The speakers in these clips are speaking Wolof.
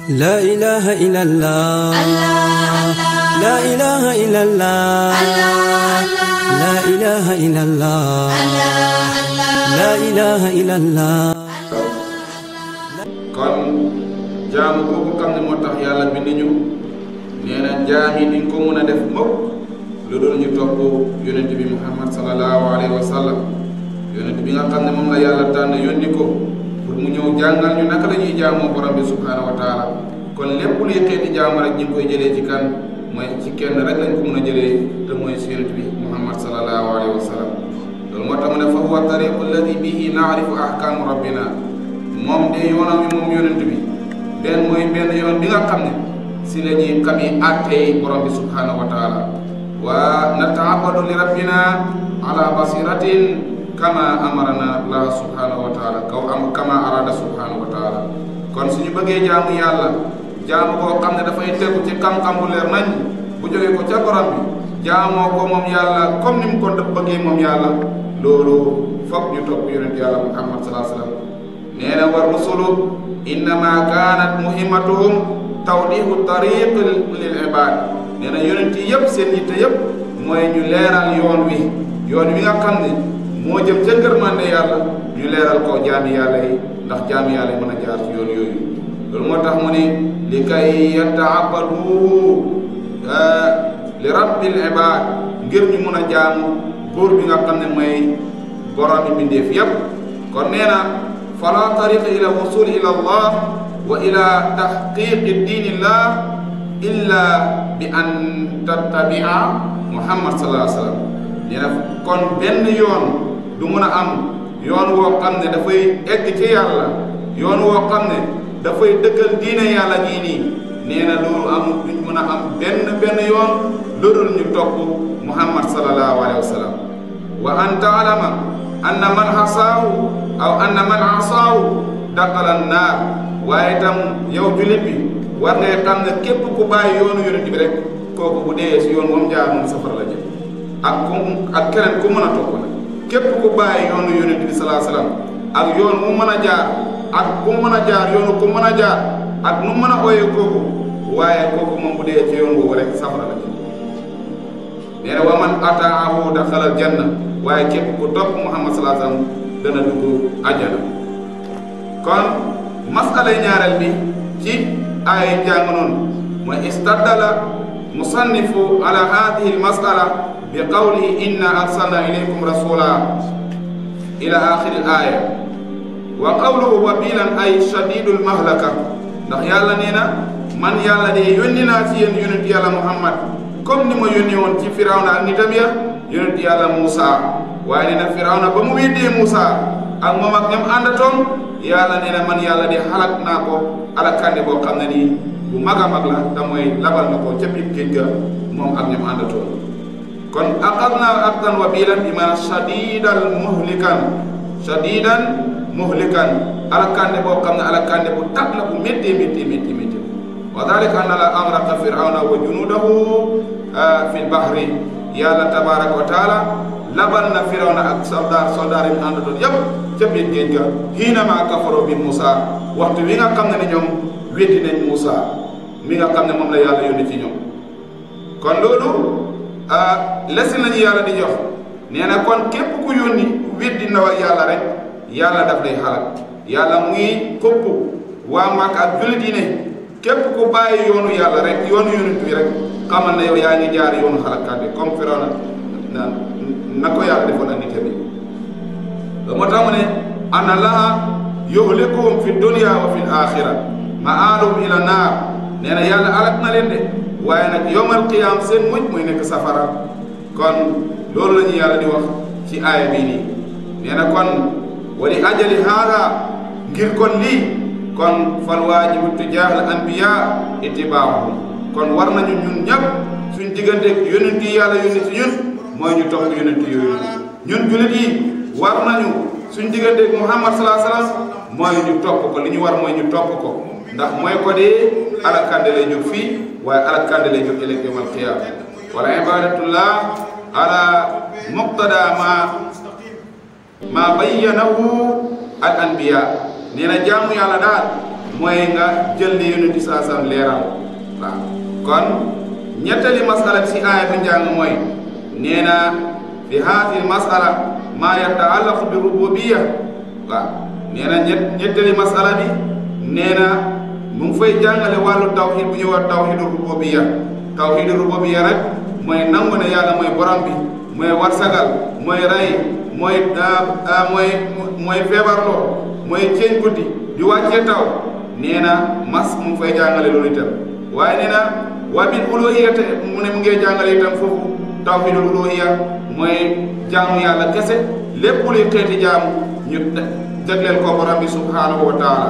لا إله إلا الله لا إله إلا الله لا إله إلا الله لا إله إلا الله kon jaamu boobu xam ne moo tax yàlla bind ñu nee na jaam yi duñ ko mën a def mukk lu dul ñu topp yonent bi muhammad sallallahu alayhi wa sallam yonent bi nga xam ne moom la yàlla tànn yónni ko pour mu ñëw jàngal ñu naka la ñuy jaamoo borom bi subhanahu wa taala kon lépp luy xeeti jaamu rek ñu ngi koy jëlee ci kan mooy ci kenn rek lañ ko mën a jëlee te mooy si yonent bi muhammad sallallahu alayhi wa sallam loolu moo tax mu ne fa huwa tariqu alladi bihi naarifu ahkaamu rabbina moom de yoonam wi moom yonent bi benn mooy benn yoon bi nga xam ne si la ñuy xami àttey borom bi subhanahu wa taala wa nataabadu li rabbina ala basiratin kama amarana allah subhanahu wa taala kaw am kama arada subhanahu wa taala kon suñu bëggee jaamu yàlla jaamu koo xam ne dafay tegu ci xam-xam bu leer nañ bu jógee ko ca borom bi jaamoo ko moom yàlla comme ni mu ko bëggee moom yàlla loolu foog ñu topp yonent yàlla muhammad salaa sallam nee na war rusulu innama kaanat muhimmatuhum tawdihu tariq lil ibad nee na yonent yi yëpp seen yitte yëpp mooy ñu leeral yoon wi yoon wi nga xam ne moo jëm ca ngërmande yàlla ñu leeral ko jaami yàlla yi ndax jaami yàlla yi mën a jaar ci yoon yooyu loolu moo tax mu ne li kay yataabadu li rabbil ibad ngir ñu mën a jaamu buur bi nga xam ne mooy borom bi mbindeef yëpp kon nee na fala tariqa ila wusul ila allah wa ila tahqiqi diinillah illa bi an tattabia muhammad sallallahu alayhi wa sallam nee na kon benn yoon du mun a am yoon woo xam ne dafay egg ci yàlla yoon woo xam ne dafay dëggal diine yàlla gii nii nee na loolu am duñ mun a am benn benn yoon loolul ñu topp muhammad sallallahu alayhi wa sallam wa an taalama anna man xasaahu aw anna man asaahu daqala naar waaye itam yow jullit bi war ngay xam ne képp ku bàyyi yoonu yonent bi rek kooku bu dee si yoon moom jaar moom safara la jëm ak ku ak keneen ku mën a topp nag képp ku bàyyi yoonu yonent bi salaa salaam ak yoon mu mën a jaar ak ku mën a jaar yoonu ku mën a jaar ak nu mën a ooyee kooku waaye kooku moom bu dee ci yoon boobu rek safara la jëm nee na wa man ataahu daxalal janna waaye képp ku topp muhammad salaa salaam dana dugg àjjana kon masala ñaareel bi ci ay jàng noonu mooy istaddala musannifu ala hadihi almasala bi qawlihi inna arsalna ilaykum rasula ila axiri aya wa qawluhu wabilan ay shadidul mahlaka ndax yàlla nee na man yàlla de yónni naa ci yéen yonent yàlla muhammad comme ni ma yónni woon ci firawna ak nitam ya yonent yàlla Muusa waaye nee na firawna ba mu weddee Muusa ak moom ak ñam àndatoon yàlla nee na man yàlla de xalak naa ko alakande boo xam ne nii bu mag a mag la da mooy labal na ko ca biir géej ga moom ak ñam àndatoon kon axadnaa axdan wabilan bi maanaam shadidan muhlikan shadidan muhlikan alakande boo xam ne alakande bu tat la bu métti métti métti métti wa dalika anna la amraqa firawna wa junudahu fi lbahri yàlla tabaraka wa taala labal na firawna ak soldaar soldaar yi mu àndatoon yépp ca biir géej ga xiinama kafaro bi Moussa waxtu wi nga xam ne ni ñoom weddi nañ Moussa mi nga xam ne moom la yàlla yónni ci ñoom kon loolu lesin lañu yàlla di jox nee na kon képp ku yónni weddi ndawal yàlla rek yàlla daf lay xalaat yàlla mu ngi këpp waa Màkka ak jullit yi ne képp ku bàyyi yoonu yàlla rek yoonu yonent bi rek xamal na yow yaa ngi jaar yoonu xalaatkat bi comme Firawna na na ko yàlla defoon ak nit bi ba moo tax mu ne ana laha yuhlikuhum fi dunya wa fi axira ma'aaluhum ila naar nee na yàlla alak na leen de waaye nag yowmal qiyaam seen mujj muy nekk safara kon loolu la ñu yàlla di wax ci aaya bii nii nee na kon wali ajali haada ngir kon lii kon fal waajibu tujaahal anbiya ittibaahum kon war nañu ñun ñëpp suñ digganteeg yonent yi yàlla yónni si ñun mooy ñu topp yonent yooyu ñun jullit yi war nañu suñ digganteeg muhammad salaa salaam mooy ñu topp ko li ñu war mooy ñu topp ko ndax mooy ko dee alakande lay jóg fii waaye alakande lay jóg ëllëg yawmal qiyaama wala ibadatullah ala muqtada ma ma bayyanahu al anbiya nee na jaamu yàlla daal mooy nga jël li yonent saa sam leeral waaw kon ñettali masala si aaya bi njàng mooy nee na fi haati masala maa yataallaqu bi rububiya waaw nee na ñett ñettali masala bi nee na mu ngi fay jàngale wàllu tawxid bu ñuy wax tawxidu rububiya tawxidu rububiya rek mooy nangu ne yàlla mooy borom bi mooy warsagal mooy rey mooy mooy mooy feebarloo mooy ceeñ guddi di wàccee taw nee na mas mu ngi fay jàngale loolu itam waaye nee na waa bil uluhiya te mu ne mu ngee jàngale itam foofu tawxidul uluhiya mooy jaamu yàlla kese lépp luy xeeti jaamu ñu jagleel ko borom bi subhanahu wa taala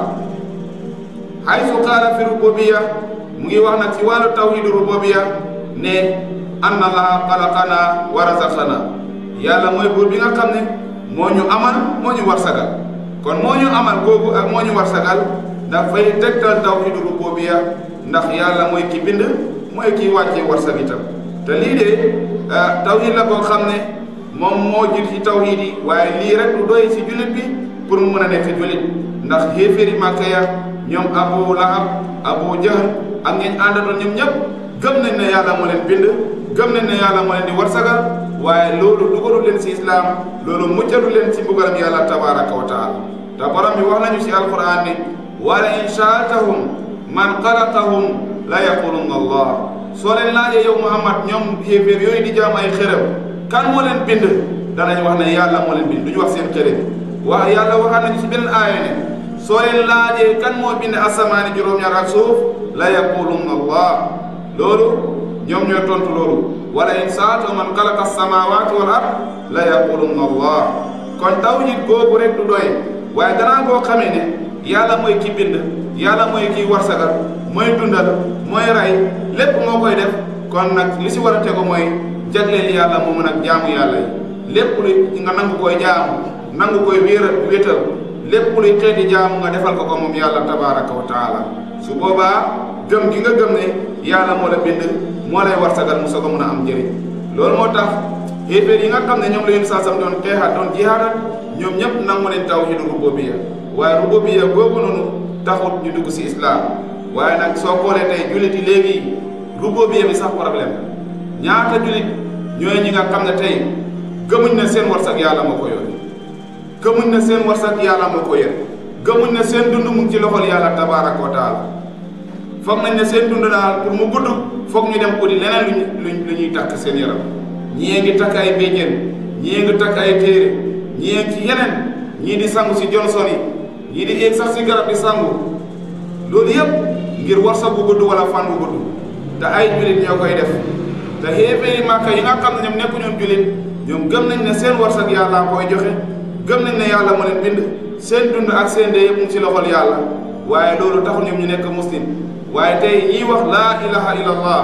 haysu qaala fi rububiya mu ngi wax nag ci wàllu tawhidu rububiya ne anna allaha xalaqana wa razaqana yàlla mooy buur bi nga xam ne moo ñu amal moo ñu warsagal kon moo ñu amal googu ak moo ñu warsagal dafay tegtal tawhidu rububiya ndax yàlla mooy ki bind mooy ki wàccee warsag itam te lii de tawhid la koo xam ne moom moo jur ci tawhid yi waaye lii rek du doy si jullit bi pour mu mën a nekk jullit ndax xéeféeri màkka ya ñoom abu lahab abu jahl ak ngeen àndatoon ñoom ñëpp gëm nañ ne yàlla moo leen bind gëm nañ ne yàlla moo leen di warsagal waaye loolu dugalu leen si islaam loolu muccalu leen si mbugalam yàlla tabaraka wa taala te borom bi wax nañu si alquran ne wala in shaatahum man xalaqahum la yaqulunna allah soo leen laajee yow muhammad ñoom xéeféer yooyu di jaam ay xërëm kan moo leen bind danañ wax ne yàlla moo leen bind du ñu wax seen xërëm wax yàlla waxaat nañu si beneen aaya ne soo leen laajee kan moo bind asamaani juróom-ñaar ak suuf la yaqulunna allah loolu ñoom ñoo tontu loolu wala in saata man xalaqa asamawaati wal ard la yaqulunna allah kon tawhid googu rek du doy waaye gannaaw boo xamee ne yàlla mooy ki bind yàlla mooy ki warsagal mooy dundal mooy rey lépp moo koy def kon nag li si war a tegu mooy jagleel yàlla moomu nag jaamu yàlla yi lépp lu nga nangu koy jaamu nangu koy wéeral wéetal lépp luy xeeti jaamu nga defal ko ko moom yàlla tabaraka wa taala su boobaa gëm gi nga gëm ne yàlla moo la bind moo lay warsagal mu soog a mun a am njëriñ loolu moo tax xéeféer yi nga xam ne ñoom la yéen saasam doon xeexaat doon jihaadat ñoom ñëpp nangu leen tawhidu rububiyya waaye rububiyya boobu noonu taxut ñu dugg si islam waaye nag soo xoolee tey jullit yi léegi rububiyya bi sax problème ñaata jullit ñooy ñi nga xam ne tey gëmuñ ne seen warsak yàlla moo ko yor gëmuñ ne seen warsak yàlla moo ko yor gëmuñ ne seen dund mu ngi ci loxol yàlla tabaraka wa taala foog nañ ne seen dund daal pour mu gudd foog ñu dem uti leneen luñ lu ñuy takk seen yaram ñii ngi takk ay béjjén ñii ngi takk ay téere ñii ngi ci yeneen ñii di sangu si Johnson yi ñii di eeg sax si garab di sangu loolu yëpp ngir warsa bu gudd wala fan bu gudd te ay jullit ñoo koy def te xéeféeri màkka yi nga xam ne ñoom nekku ñoom jullit ñoom gëm nañ ne seen warsak yàlla koy joxe gëm nañ ne yàlla moo leen bind seen dund ak seen dee yëpp mu ci loxol yàlla waaye loolu taxul ñoom ñu nekk muslim waaye tey ñiy wax laa ilaha illallah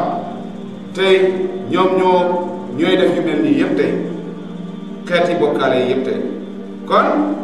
tey ñoom ñoo ñooy def yu mel nii yëpp tey xeeti bokkaale yi yëpp tey kon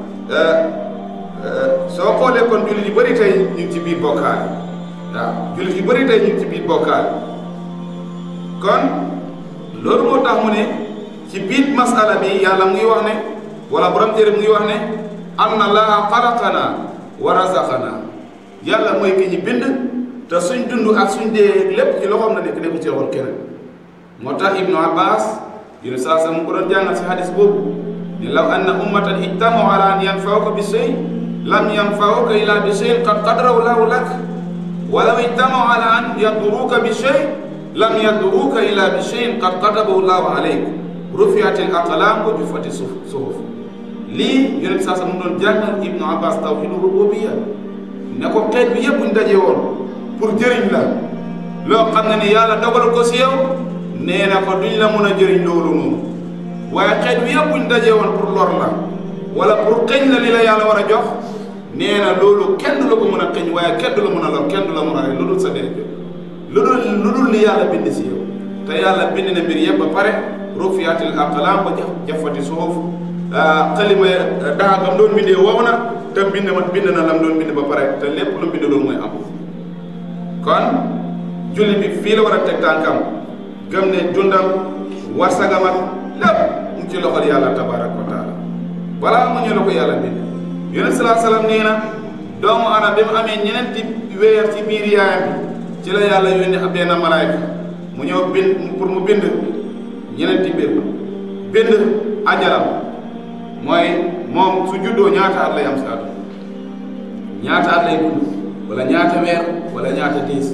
soo xoolee kon jullit yu bëri tey ñu ngi ci biir bokkaale waaw jullit yu bëri tey ñu ngi ci biir bokkaale kon loolu moo tax mu ne ci biir masala bi yàlla mu ngi wax ne wala borom téere mu ngi wax ne anna laa xalaqana wa razaqana yàlla mooy ki ñu bind te suñ dund ak suñ dee lépp ci loxoom la nekk nekku ci loxol keneen moo tax ibnu abbas yéen saa sa mu ko doon jàngal si hadis boobu ne law anna ummatan ijtamau ala an yanfauka bi shay lam yanfauka illa bi shay qad qadarahu lahu lak wa law ijtamau ala an yaduruka bi shay lam yaduruka illa bi shay qad katabahu llahu alayk rufiat al aqlam wa juffati suhuf lii yonent saa sa mu doon jàngal ibnu abbas tawhidu rububiyya ne ko xeet bi yëpp buñ daje woon pour jëriñ la loo xam ne ni yàlla dogal ko si yow nee na ko duñ la mën a jëriñ loolu noonu waaye xeet bi yëpp buñ daje woon pour lor la wala pour xëñ la li la yàlla war a jox nee na loolu kenn du la ko mën a xëñ waaye kenn du la mën a lor kenn du la mën a rey lu dul sa dee lu dul lu dul li yàlla bind si yow te yàlla bind na mbir yëpp ba pare rufiatil aqlaam ba jafati suhuf xalima daagam doon bindee wow na te bind ma bind na lam doon bind ba pare te lépp lu bind loolu mooy am kon julli bi fii la war a teg tànkam gëm ne dundam warsagam ak lépp mu ci loxol yàlla tabaraka wa taala balaa mu ñu la ko yàlla bind yonent salaa salaam nee na doomu ana bi mu amee ñeneenti weer ci biir yaayam bi ci la yàlla yónni ab benn malaayka mu ñëw bind pour mu bind ñeneenti mbir bind ajalam mooy moom su juddoo ñaata at lay am si àdduna ñaata at lay dund wala ñaata weer wala ñaata diis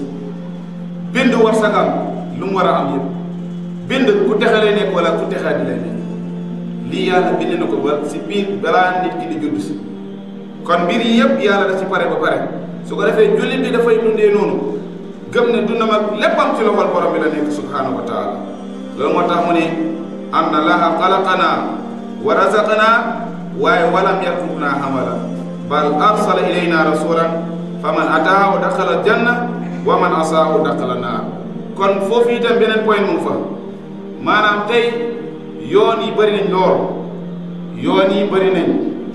bind war sagam lu mu war a am yëpp bind ku texe lay nekk wala ku texee di lay nekk lii yàlla bind na ko ba si biir balaa nit ki di judd si kon mbir yi yëpp yàlla da ci pare ba pare su ko defee jullit bi dafay dundee noonu gëm ne dundam ak léppam ci loxol borom bi la nekk subhanahu wa taala loolu moo tax mu ne anna laha xalaqana wa razaqana waaye walam yatrukna hamala bal arsala ilayna rasulan faman ataahu daxala janna wa man asaahu daxala naar kon foofu itam beneen point mu fa maanaam tey yoon yi bëri nañ lool yoon yi bëri nañ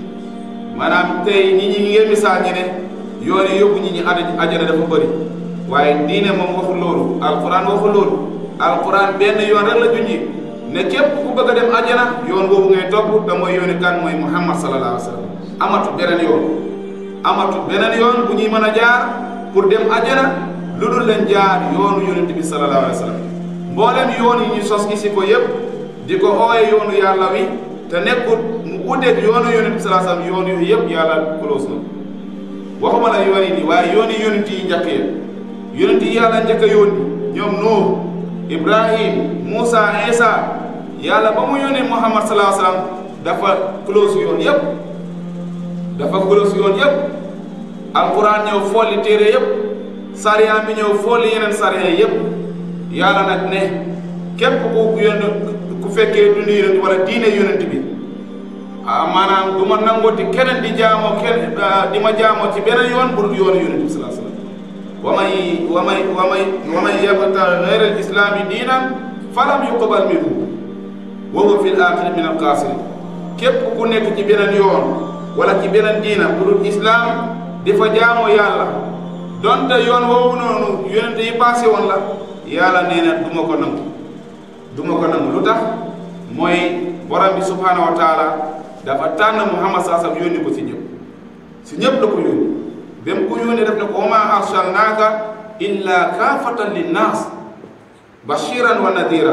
maanaam tey nit ñi ngeen misaal ñi ne yoon yi yóbbu ñi ñi ajana dafa bëri waaye diine moom waxul loolu alquran waxul loolu alquran benn yoon rek la junji ne képp ku bëgg a dem ajana yoon boobu ngay topp te mooy yooni kan mooy muhammad sallallahu alayhi wa sallam amatu beneen yoon amatu beneen yoon bu ñuy mën a jaar pour dem ajana lu dul leen jaar yoonu yonent bi sallallahu alayhi wa sallam mboolem yoon yi ñu sos isi ko yëpp di ko ooye yoonu yàlla wi te nekkut mu uteeg yoonu yonent bi sallallahu alayhi wa sallam yoon yooyu yëpp yàlla close na waxuma la yoon yi nii waaye yooni yonent yi njëkk ya yonent yi yàlla njëkk a yónni ñoom Nuux Ibrahim Moussa Isa yàlla ba mu yónnee Muhammad sallallahu alayhi wa sallam dafa close yoon yëpp dafa close yoon yëpp alquran ñëw folli téere yëpp sariya bi ñëw folli yeneen sariya yëpp yàlla nag ne képp ku yónn ku fekkee dund yonent wala diine yonent bi ah maanaam du ma nangooti keneen di jaamoo kenn di ma jaamoo ci beneen yoon bu dul yoonu yonent bi sallallahu alayhi wa sallam wa may wa may wa may wa may yabtaghi ghayra al-islami diinan falam yuqbal minhu wa huwa fil aaxirati min al-xaasiriin képp ku nekk ci beneen yoon wala ci beneen diina bu dul islam di fa jaamoo yàlla donte yoon woowu noonu yonente yi passé woon la yàlla nee na du ma ko nangu du ma ko nangu lu tax mooy borom bi subhaanahu wa taala dafa tànn Muhammad saa sallam yónni ko si ñëpp si ñëpp la ko yónni ba mu ko yónnee def ne ko wa maa arsalnaaka illa kaafatan linnaas bashiran wa nadira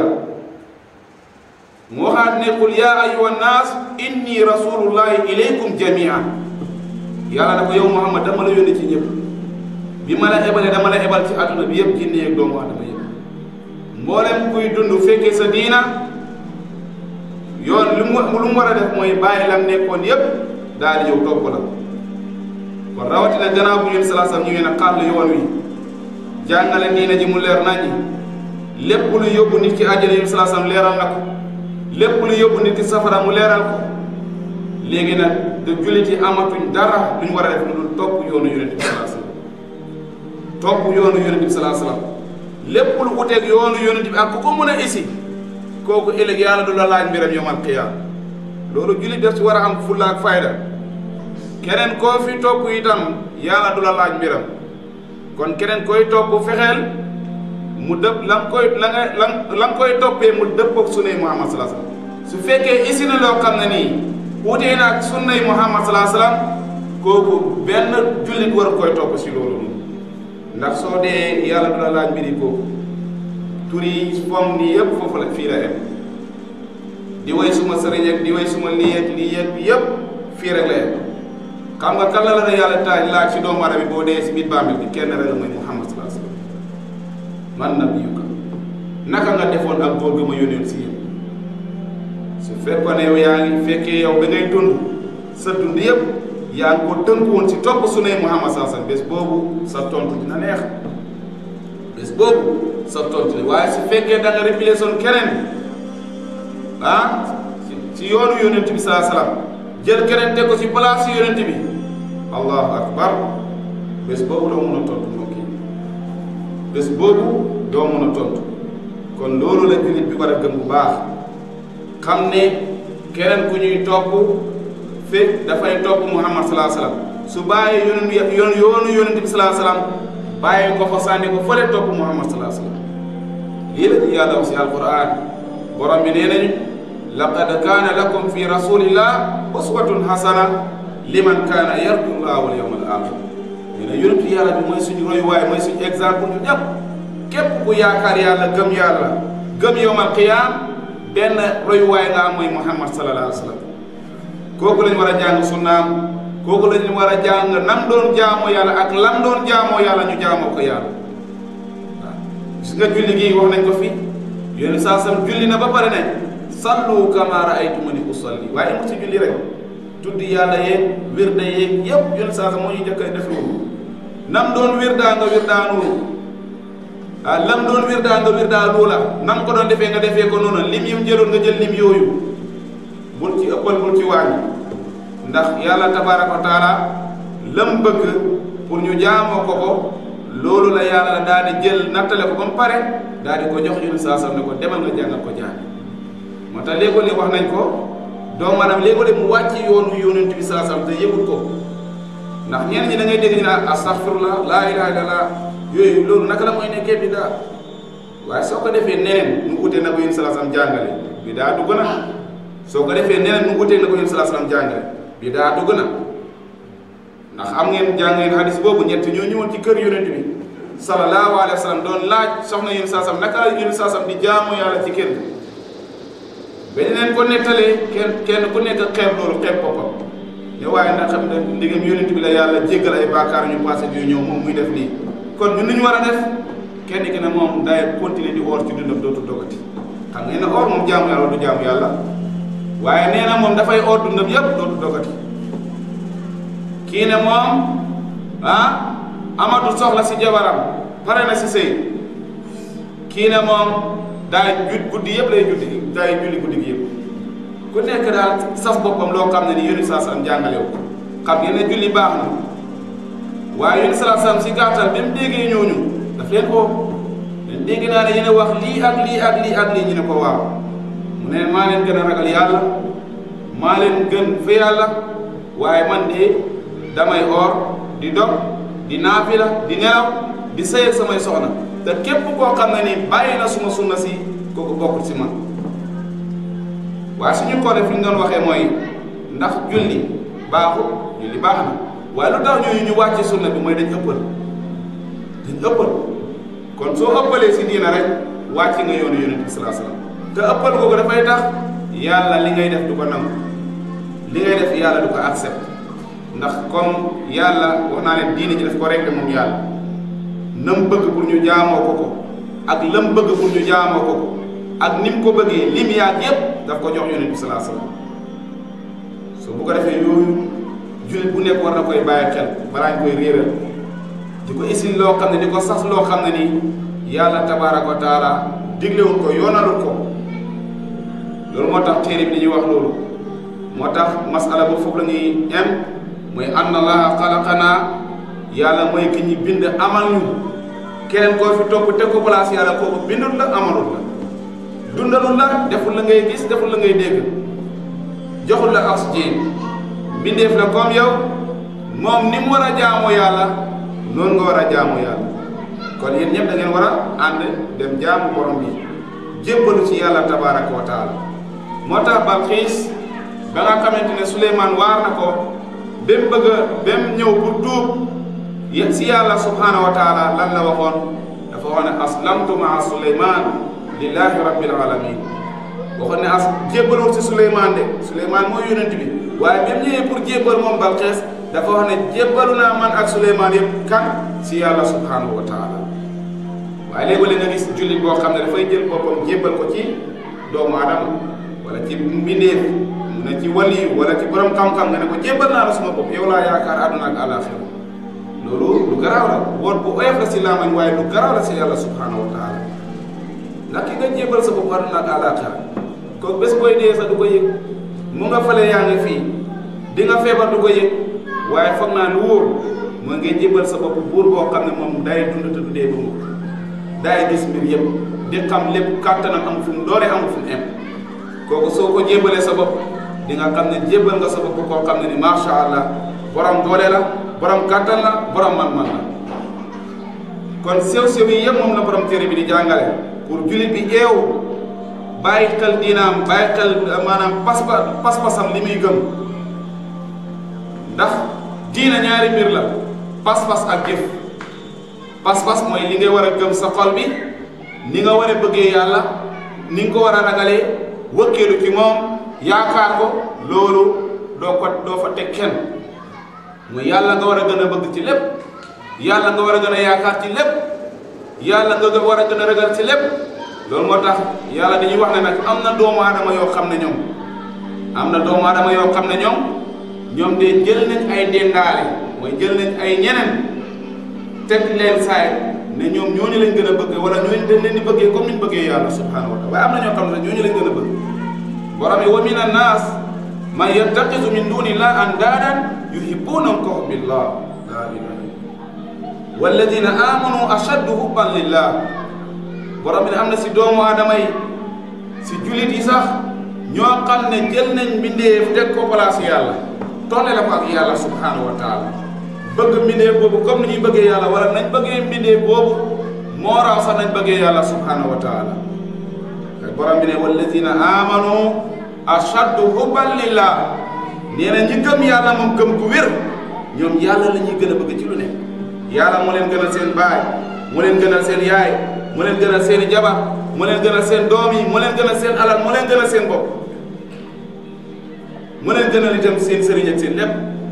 mu waxaat ne qul yaa ayyuha nnaas inni rasulullahi ilaykum jamian yàlla na ko yow Muhammad dama la yónni ci ñëpp bi ma la ebalee dama la ebal ci àdduna bi yëpp jinne ak doomu aadama yëpp mboolem kuy dund fekkee sa diina yoon lu mu lu mu war a def mooy bàyyi lam nekkoon yëpp daal di yow topp la kon rawatina gannaaw bu yéen salaa sallam ñëwee na xàll yoon wi jàngale diina ji mu leer naññi lépp lu yóbbu nit ki àjjana yéen salaa sallam leeral na ko lépp lu yóbbu nit ki safara mu leeral ko léegi nag de jullit yi amatuñ dara lu ñu war a def lu dul topp yoonu yonent bi salaa sallam topp yoonu yonent bi salaa sallam lépp lu uteeg yoonu yonent bi ak ku ko mën a isi kooku ëllëg yàlla du la laaj mbiram yawmal qiyaama loolu jullit def ci war a am fulla ak fayda keneen koo fi topp itam yàlla du la laaj mbiram kon keneen koy topp fexeel mu dëpp la nga koy la nga la la nga koy toppee mu dëppoog sunnay Muhammad salaa sallam su fekkee isi na loo xam ne nii wutee na ak sunnay Muhammad salaa sallam kooku benn jullit war koy topp si loolu moom ndax soo dee yàlla du la laaj mbiri kooku tur yi fomm nii yëpp foofu la fii la em di way suma sëriñ ak di way suma lii ak lii ak yëpp fii rek la em xam nga kan la la yàlla taaj laaj si doomu aadama bi boo dee si biir bàmmeel bi kenn rek la mooy Muhammad salaa sallam man nabiyuka naka nga defoon ak góor ga ma yónnee si yéen su fekkoon ne yow yaa ngi fekkee yow da ngay dund sa dund yëpp yaa ngi ko tënku woon si topp su ne Muhammad salaa sallam bés boobu sa tontu dina neex bés boobu sa tontu waaye su fekkee da nga réfilé son keneen ah si yoonu yónnent bi salaa salaam jël keneen teg ko si place si yónnent bi allahu akbar bés boobu doo mun a tontu mbokk yi bés boobu doo mun a tontu kon loolu la jullit bi war a gëm bu baax xam ne keneen ku ñuy topp fekk dafay topp muhammad salaa salaam su bàyyi yoonu yoon yoonu yónnent bi salaa salaam bàyyi ko fa sànni ko fële topp muhammad salaa salaam lii la ñu yàlla wax si alquran borom bi nee nañu laqad kaana lakum fi rasulillah uswatun hasana liman kaana yarju llah wal yawmal axir ñu ne yonentu yàlla bi mooy suñu royuwaay mooy suñu exemple ñu ñëpp képp ku yaakaar yàlla gëm yàlla gëm yowmal qiyaam benn royuwaay nga am mooy muhammad sallallahu alayhi wa sallam kooku lañ war a jàng sunnaam kooku lañ war a jàng nam doon jaamoo yàlla ak lam doon jaamoo yàlla ñu jaamoo ko yàlla waaw gis nga julli gi wax nañ ko fi yéen saa sam julli na ba pare ne sallu kama raaytumuni usalli waaye mu ci julli rek tudd yàlla yeeg wirda yeeg yëpp yéen saa sam moo ñu njëkk a def loolu nam doon wirdaa nga wirdaa noonu ah lam doon wirdaa nga wirdaa loola nam ko doon defee nga defee ko noonu lim yim jëloon nga jël lim yooyu bul ci ëppal bul ci wàññi ndax yàlla tabaaraka wa taala lam bëgg pour ñu jaamoo ko ko loolu la yàlla daal di jël nattale ko ba mu pare daal di ko jox yonent saa sam ne ko demal nga jàngal ko jaami moo tax léegoo léeg wax nañ ko doomu maanaam léegoo léeg mu wàcc yoonu yonent bi saa sam te yëgul ko ndax ñenn ñi da ngay dégg ñu naan astaghfirullah laa ilaha illallah yooyu loolu naka la mooy nekkee bi daa waaye soo ko defee neneen nu utee na ko yonent saa sam jàngale bi daa dugg na soo ko defee neneen nu utee na ko yonent saa sam jàngale bi daa dugg na ndax am ngeen jàng ngeen hadis boobu ñett ñoo ñëwoon ci kër yonent bi sallallahu alayhi wa sallam doon laaj soxna yonent saa sam naka la yonent saa sam di jaamu yàlla ci kër bañ leen ko nettalee kenn kenn ku nekk xeeb loolu xeeb boppam ne waaye ndax xam ne ndigam yonent bi la yàlla jéggal ay baakaar ñu passé yu ñëw moom muy def lii kon ñun ñu war a def kenn ki ne moom day continuer di oor ci dundam dootu dogati xam ngeen ne oor moom jaamu yàlla du jaamu yàlla waaye nee na moom dafay oor dundam yépp dootu dogati kii ne moom ah amatul soxla si jabaram pare na si sëy kii ne moom daay jut guddi yëpp lay juddi daay julli guddi gi yëpp ku nekk daal saf boppam loo xam ne ni yónni saa sam jàngale wu xam ngeen ne julli baax na waaye yónni saa sam si gàttal bi mu déggee ñooñu daf leen ko leen dégg naa ne yéen a wax lii ak lii ak lii ak lii ñu ne ko waaw mu ne maa leen gën a ragal yàlla maa leen gën fa yàlla waaye man de damay oor di dog di naafila di nelaw di sëy ak samay soxna te képp koo xam ne ni bàyyi na suma sunna si kooku bokkul si man waaye suñu ko def li ñu doon waxee mooy ndax julli baaxul julli baax na waaye lu tax ñooñu ñu wàcce sunna bi mooy dañ ëppal dañ ëppal kon soo ëppalee si diina rek wàcc nga yoonu yonent bi salaa salaam te ëppal kooku dafay tax yàlla li ngay def du ko nangu li ngay def yàlla du ko accepte ndax comme yàlla wax naa leen diine ji daf ko réglé moom yàlla nam bëgg pour ñu jaamoo ko ko ak lam bëgg pour ñu jaamoo ko ko ak ni mu ko bëggee lim yaag yépp daf ko jox yonent bi salaa salaam so bu ko defee yooyu jullit bu nekk war na koy bàyyi xel balaa ñu koy réeral di ko isil loo xam ne di ko sas loo xam ne ni yàlla tabaaraka wa taala diglewul ko yoonalul ko loolu moo tax téere bi dañuy wax loolu moo tax masala boobu foofu la ñuy em mooy anna allaha xalaqanaa yàlla mooy ki ñi bind amal ñu keneen koo fi topp teg ko place yàlla kooku bindul la amalul la dundalul la deful la ngay gis deful la ngay dégg joxul la oxygène bindeef la comme yow moom ni mu war a jaamoo yàlla noonu nga war a jaamoo yàlla kon yéen ñëpp da ngeen war a ànd dem jaamu borom bi jébbalu ci yàlla tabaraka wa taala moo tax Balxiis ba nga xamante ne Suleymaan waar na ko ba mu bëgg a ba mu ñëw pour tuub yéen si yàlla subhaanahu wa taala lan la waxoon dafa wax ne aslamtu maa Suleymaan lillahi rabbil alamin waxoon ne as jébbalul si Suleymaan de Suleymaan mooy yonent bi waaye bi mu ñëwee pour jébbal moom Balxiis dafa wax ne jébbalu naa man ak Suleymaan yëpp kan si yàlla subhaanahu wa taala waaye léegi nga gis jullit boo xam ne dafay jël boppam jébbal ko ci doomu adama wala ci mbindeef mu ne ci waliyu wala ci borom xam-xam nga ne ko jébbal naa la suma bopp yow laa yaakaar àdduna ak àllaaxira loolu lu garaaw la woot bu oyof la si laamañ waaye lu garaaw la si yàlla subhaanahu wa taala ndax ki nga jébbal sa bopp àdduna ak àllaaxira ko bés booy dee sax du ko yëg mu nga fale yaa ngi fii di nga feebar du ko yëg waaye foog naa lu wóor mooy ngay jébbal sa bopp buur boo xam ne moom day dund te du dee ba mu daay gis mbir yëpp di xam lépp kàttanam am fu mu doore amul fu mu em kooku soo ko jébbalee sa bopp di nga xam ne jébbal nga sa bopp koo xam ne ni macha allah borom doole la borom kàttan la borom man-man la kon sew-sew yi yëpp moom la borom téere bi di jàngale pour jullit bi eew bàyyi xel diinaam bàyyi xel maanaam pas pas-pasam li muy gëm ndax diina ñaari mbir la pas-pas ak jëf pas-pas mooy li ngay war a gëm sa xol bi ni nga war a bëggee yàlla ni nga ko war a ragalee wëkkeelu ci moom yaakaar ko loolu doo ko doo fa teg kenn mooy yàlla nga war a gën a bëgg ci lépp yàlla nga war a gën a yaakaar ci lépp yàlla nga war a gën a ragal ci lépp loolu moo tax yàlla dañuy wax ne nag am na doomu aadama yoo xam ne ñoom am na doomu aadama yoo xam ne ñoom ñoom de jël nañ ay dendaale mooy jël nañ ay ñeneen teg leen saay ne ñoom ñooñu lañ gën a bëgg wala ñooñu dañ leen di bëggee comme niñ bëggee yàlla subhanahu wa taala waaye am na ñoo xam ne ñooñu lañ gën a bëgg borom yi wa min annaas man yattaxisu min dunillah andaadan yuhibbunahum ka hubbillah la ilaha walladina amanu ashaddu hubban lillah borom bi ne am na si doomu aadama yi si jullit yi sax ñoo xam ne jël nañ mbindeef teg ko place yàlla tolle la ko ak yàlla subhanahu wa taala bëgg mbindeef boobu comme ni ñuy bëggee yàlla wala nañ bëggee mbindeef boobu moo raw sax nañ bëggee yàlla subhanahu wa taala borom bi ne walladina amanu ashaddu hubban lillah nee na ñi gëm yàlla moom gëm gu wér ñoom yàlla la ñuy gën a bëgg ci lu ne yàlla moo leen gënal seen baay moo leen gënal seen yaay moo leen gënal seen i jabar moo leen gënal seen doom yi moo leen gënal seen alal moo leen gënal seen bopp moo leen gënal itam seen sëriñ ak seen lépp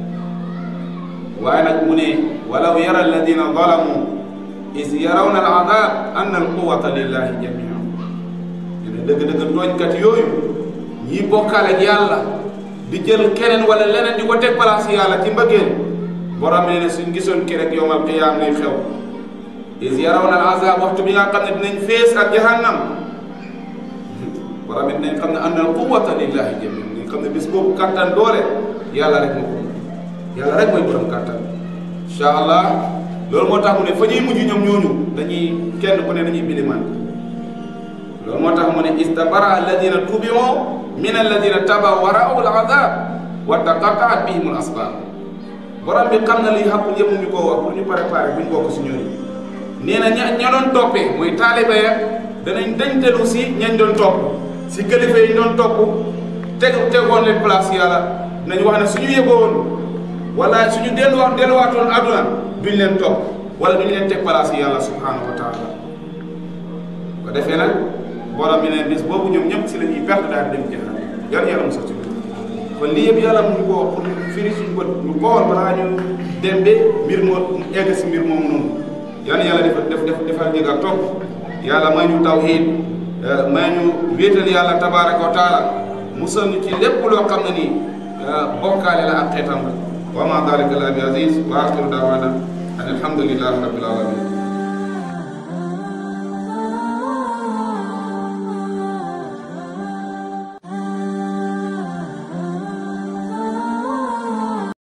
waaye nag mu ne walaw yara alladina zalamu is yarawna al adab anna al quwata lillahi jamian ne dëgg-dëgg tooñkat yooyu ñi bokkaale ak yàlla di jël keneen wala leneen di ko teg place yàlla ci mbëggeel borom ne ne suñ gisoon ki rek yowmal qiyaam luy xew is yarawna al azab waxtu bi nga xam ne dinañ fees ak jahannam borom it dinañ xam ne anna al quwata lillahi jamian dinañ xam ne bis boobu kattan doole yàlla rek moo ko yàlla rek mooy borom kattan incha allah loolu moo tax mu ne fa ñuy mujj ñoom ñooñu dañuy kenn ku ne dañuy biliman loolu moo tax mu ne istabara alladina tubiu min alladina tabaw wa raaw al azab wa taqataat bihim al asbab borom bi xam na liy xàqul yëpp mu ñu koo wax pour ñu préparer buñ bokk si ñooñu nee na ña ña doon toppee mooy taaliba ya danañ dañtelu si ñañ doon topp si kilifa yi doon topp teg tegoon leen place yàlla nañ wax ne suñu yëgoon wala suñu delluwaat delluwaatoon aduna duñ leen topp wala duñ leen teg place yàlla subhanahu wa taala ko defee nag borom bi ne bis boobu ñoom ñëpp si la ñuy perte daal di dem jënd yar yàlla mu sax ci kon lii yëpp yàlla mu ñu ko wax pour firi suñu bët ñu xool balaa ñu dem ba mbir moo egg si mbir moomu noonu yan yàlla defal def def defal dégg ak topp yàlla may ñu tawhiid may ñu wéetal yàlla tabaraka wa taala musal ñu ci lépp loo xam ne nii bokkaale la ak xeetam la wa ma dalika la bi aziz wa axiru daawana an alhamdulillahi rabbil alamin